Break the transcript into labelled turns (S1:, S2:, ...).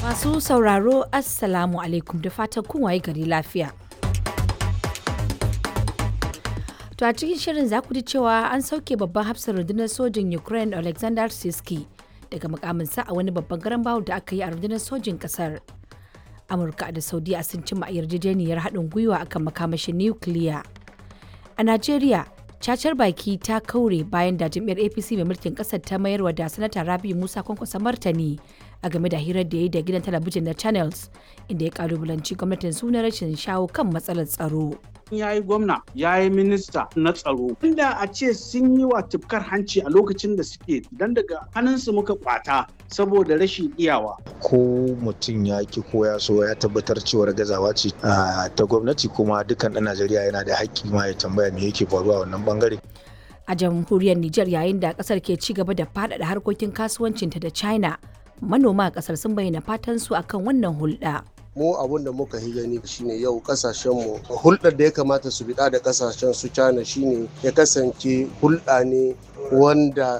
S1: Masu sauraro Assalamu alaikum da fatan kun waye gari lafiya. To a cikin shirin za ku ji cewa an sauke babban hafsar rundunar sojin Ukraine Alexander Siski daga mukaminsa a wani babban garan bawul da aka yi a rundunar sojin kasar. Amurka da Saudiya sun cimma yarjejeniyar haɗin gwiwa akan makamashin nukiliya. A Najeriya, cacar baki ta kaure bayan da jam'iyyar APC mai mulkin ƙasar ta mayarwa da sanata Rabi Musa kwankwasa martani a game da hirar da ya yi da gidan talabijin na Channels inda ya kalubalanci gwamnatin su na rashin shawo kan matsalar tsaro.
S2: ya yi gwamna ya yi minista na tsaro inda a ce sun yi wa tufkar hanci a lokacin da suke dan daga hannunsu muka kwata saboda rashin iyawa
S3: ko mutum ya ki ko ya so ya tabbatar cewar gazawa ce ta gwamnati kuma dukkan ɗan najeriya yana da haƙƙi ma ya tambaya me yake faruwa a wannan bangare
S1: A jamhuriyar Nijar yayin da kasar ke ci gaba da faɗaɗa harkokin kasuwancinta da China, manoma a kasar sun bayyana fatan su akan wannan hulɗa.
S4: mu abun da muka yi gani shine yau kasashen mu hulɗar da ya kamata su biɗa da kasashen su China shine ya kasance hulɗa ne wanda